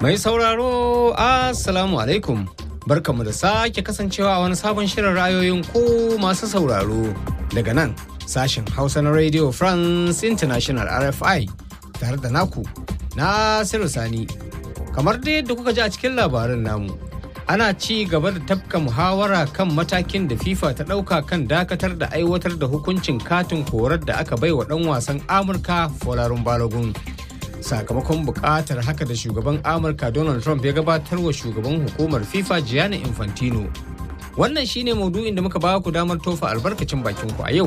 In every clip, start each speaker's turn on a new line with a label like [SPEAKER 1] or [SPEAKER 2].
[SPEAKER 1] Mai sauraro, Assalamu alaikum. Barkamu da sake kasancewa a wani sabon shirin ra'ayoyin ku masu sauraro daga nan sashen Hausa na Radio France International RFI tare da naku Nasiru Sani. Kamar dai yadda kuka ji a cikin labarin namu, ana ci gaba da tafka muhawara kan matakin da FIFA ta ɗauka kan dakatar da aiwatar da hukuncin katin korar da aka bai wa ɗan wasan Amurka Folarun Balogun. Sakamakon buƙatar haka da shugaban Amurka Donald Trump ya gabatar wa shugaban hukumar FIFA Gianni Infantino. Wannan shine maudu'in da muka ba ku damar tofa albarkacin bakin ku a yau.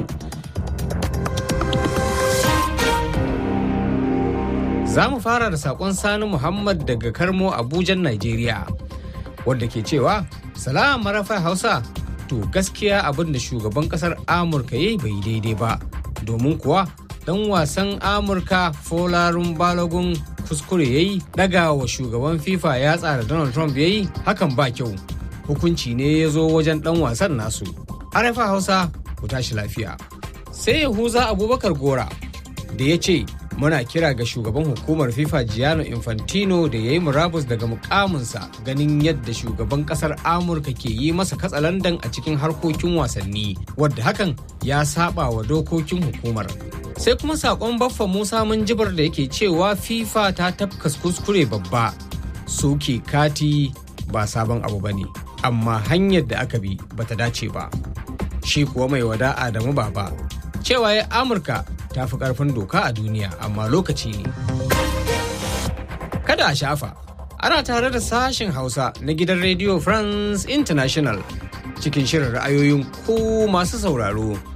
[SPEAKER 1] Za mu fara da saƙon Sani Muhammad daga Karmo Abujan, Najeriya. wadda ke cewa salam marafa hausa to gaskiya abin da shugaban kasar amurka ya yi bai daidai ba domin kuwa dan wasan amurka folarun balogun kuskure ya yi daga wa shugaban fifa ya tsara donald trump ya yi hakan ba kyau hukunci ne ya zo wajen dan wasan nasu arafa hausa ku tashi lafiya sai yahuza abubakar gora da ya ce muna kira ga shugaban hukumar fifa giano infantino da ya yi murabus daga mukaminsa ganin yadda shugaban kasar amurka ke yi masa katsalandan a cikin harkokin wasanni wadda hakan ya saba wa dokokin hukumar sai kuma sakon baffa musa jibar da yake cewa fifa ta tafkas kuskure babba soke kati ba sabon abu ba ne amma hanyar da aka bi bata dace ba shi kuwa mai wada adamu baba cewa ya amurka ta fi karfin doka a duniya amma lokaci ne kada a shafa ana tare da sashen hausa na gidan radio france international cikin shirin ra'ayoyin ku masu sauraro